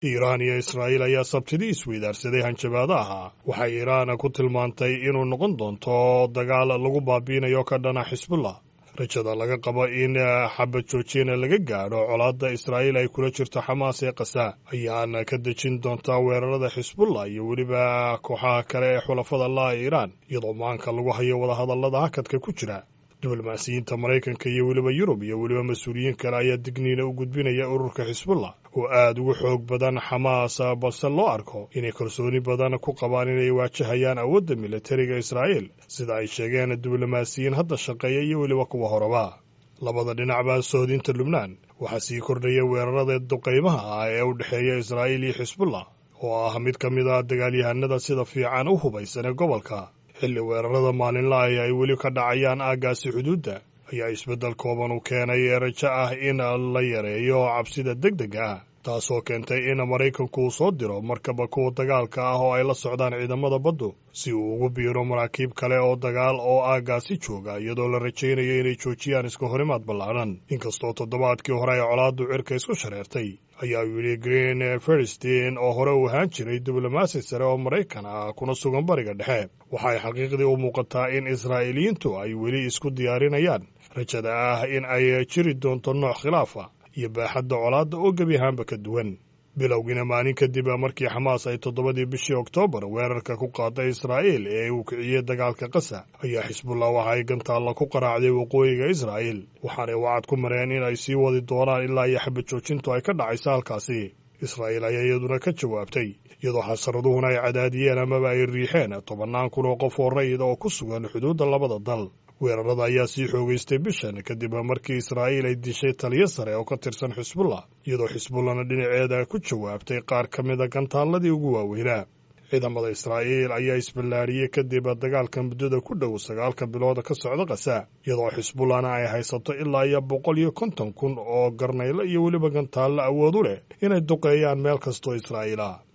iiraan iyo israa'iil ayaa sabtidii isweydaarsaday hanjabaadaha waxay iiraan ku tilmaantay inuu noqon doonto dagaal lagu baabiinayo ka dhana xisbullah rajada laga qabo in xabad joojina laga gaadho colaadda israa'iil ay kula jirto xamaas ee kasa ayaana ka dejin doontaa weerarada xisbullah iyo weliba kooxaha kale ee xulafada laha iiraan iyadoo maanka lagu hayo wadahadallada hakadka ku jira diblomaasiyiinta maraykanka iyo weliba yurub iyo weliba mas-uuliyiin kale ayaa digniina u gudbinaya ururka xisbullah oo aada ugu xoog badan xamaas balse loo arko inay kalsooni badan ku qabaan inay waajahayaan awoodda militariga israa'iil sida ay sheegeen diblomaasiyiin hadda shaqeeya iyo weliba kuwa horeba labada dhinacba sohodinta lubnaan waxaa sii kordhaya weerarada duqaymaha ah ee u dhexeeya israa'iil iyo xisbullah oo ah mid ka mid a dagaalyahanada sida fiican u hubaysan ee gobolka xilli weerarada maalinlahi ay weli ka dhacayaan aaggaasi xuduudda ayaa isbeddel kooban u keenay ee rajo ah in la yareeyo cabsida deg dega ah taasoo keentay in maraykanku uu soo diro markaba kuwa dagaalka ah oo ay la socdaan ciidamada baddu si uu ugu biiro maraakiib kale oo dagaal oo aaggaasi jooga iyadoo la rajaynayo inay joojiyaan iska horimaad ballaadhan inkastoo toddobaadkii hore ay colaaddu cirka isku shareertay ayaa yidhi green feristin oo hore u ahaan jiray diblomaasi sare oo maraykan ah kuna sugan bariga dhexe waxay xaqiiqdii u muuqataa in israa'iiliyiintu ay weli isku diyaarinayaan rajada ah in ay jiri doonto nooc khilaafa iyo baaxadda colaadda oo gebi ahaanba ka duwan bilowgiina maalin kadib markii xamaas ay toddobadii bishii oktoobar weerarka ku qaaday israa'iil ee uu kiciyey dagaalka qasa ayaa xisbullah waxa ay gantaalla ku qaraacday waqooyiga israa'iil waxaanay wacad ku mareen in ay sii wadi doonaan ilaa iyo xabad joojintu ay ka dhacayso halkaasi israa'iil ayaa iyaduna ka jawaabtay iyadoo xasaraduhuna ay cadaadiyeen amaba ay riixeen tobannaan kun oo qof oo rayid oo ku sugan xuduudda labada dal weerarada ayaa sii xoogaystay bishan kadib markii israa'iil ay dishay taliyo sare oo ka tirsan xisbullah iyadoo xisbullahna dhinaceeda ku jawaabtay qaar ka mida gantaalladii ugu waaweynaa ciidamada israa'iil ayaa isballaariyey kadib dagaalka muddada ku dhow sagaalka bilood ka socda kasa iyadoo xisbullahna ay haysato ilaa iyo boqol iyo konton kun oo garnaylo iyo weliba gantaallo awood u leh inay duqeeyaan meel kastoo israa'iil ah